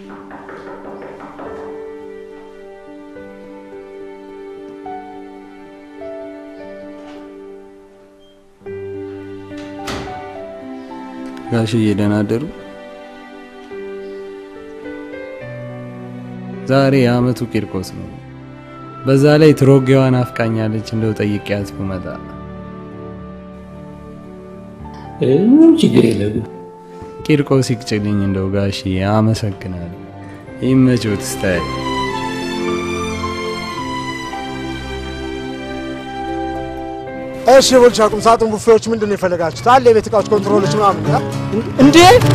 ጋሽዬ ደህና አደሩ? ዛሬ የአመቱ ቂርቆስ ነው። በዛ ላይ ትሮጌዋን አፍቃኛለች። እንደው ጠይቄያት ብመጣ ምንም ችግር የለም። ቂርቆስ ይቅጭልኝ። እንደው ጋሽዬ አመሰግናለሁ። ይመቾት ስታይ እሺ ቦልቻ ቁም ሳጥን ቡፌዎች ምንድን ነው የፈለጋችሁት? አለ የቤት እቃዎች ኮንትሮሎች ምናምን አ? እንዴ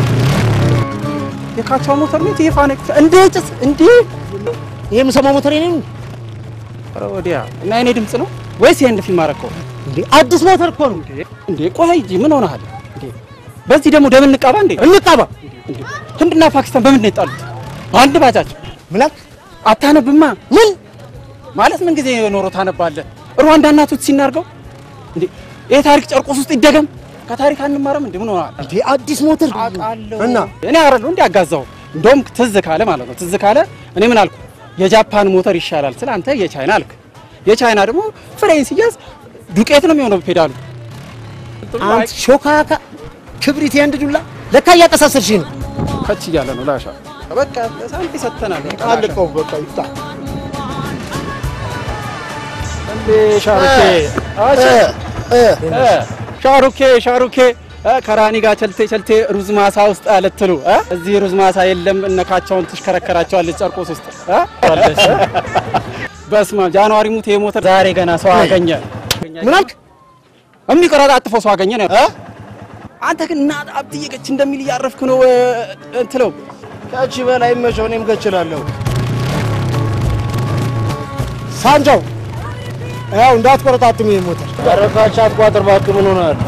የካቻው ሞተር ነው የፋኔክ እንዴ ጭስ እንዴ ይሄ የምሰማው ሞተር የኔ ነው ኧረ ወዲያ እና የኔ ድምፅ ነው ወይስ ይሄን ፊልም አረከው እንዴ? አዲስ ሞተር እኮ ነው። እንዴ ቆይ እንጂ ምን ሆነሃል እንዴ በዚህ ደግሞ ደም እንቃባ እንዴ እንቃባ። እንዴ ህንድና ፓኪስታን በምንድን ነው የጣሉት በአንድ ባጃጅ ምን አልክ? አታነብማ ምን ማለት ምን ጊዜ ኖሮ ታነባለህ ሩዋንዳ እናቶች ሲናርገው እንዴ ይሄ ታሪክ ጨርቆስ ውስጥ ይደገም ከታሪክ አንማርም እንዴ ምን ሆነሃል እንዴ? አዲስ ሞተር እና እኔ አይደለሁ እንዴ አጋዛው እንደውም ትዝ ካለ ማለት ነው ትዝ ካለ እኔ ምን አልኩ የጃፓን ሞተር ይሻላል ስለ አንተ የቻይና አልክ የቻይና ደግሞ ፍሬን ሲያዝ ዱቄት ነው የሚሆነው ፔዳሉ አንተ ሾካካ ክብሪት ያንድ ዱላ ለካ እያቀሳሰርሽ ነው። ከች እያለ ነው ላሻ በቃ ሳንቲ ሰጥተናል አልቀው በቃ ይፍታ። እንዴ ሻሩኬ አሽ ሻሩኬ ሻሩኬ እ ከራኒ ጋር ቸልቴ ቸልቴ ሩዝ ማሳ ውስጥ አለትሉ እ እዚህ ሩዝ ማሳ የለም እነካቸውን ትሽከረከራቸዋለች ጨርቆስ ውስጥ እ በስመ አብ ጃንዋሪ ሙት የሞተር ዛሬ ገና ሰው አገኘ ምን አልክ? የሚቀራጣጥፈው ሰው አገኘ ነው አንተ ግን እና አብትዬ ገች እንደሚል እያረፍክ ነው እ፣ እንትለው ከቺ በላይ መቼው እኔም ገችላለሁ። ሳንጃው ያው እንዳትቆረጣጥም ይሄ ሞተር አረፋች አትቋጥር እባክህ። ምን ሆነሃል?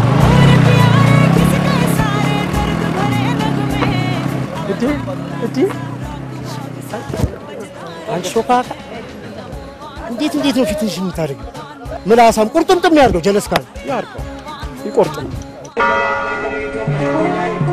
አንቺ ሾካካ እንዴት እንዴት ነው ፊትሽ የምታደርገው? ምላሳም ቁርጥምጥም ያድርገው ጀለስ ካለ ያርቀው ይቆርጥ ነው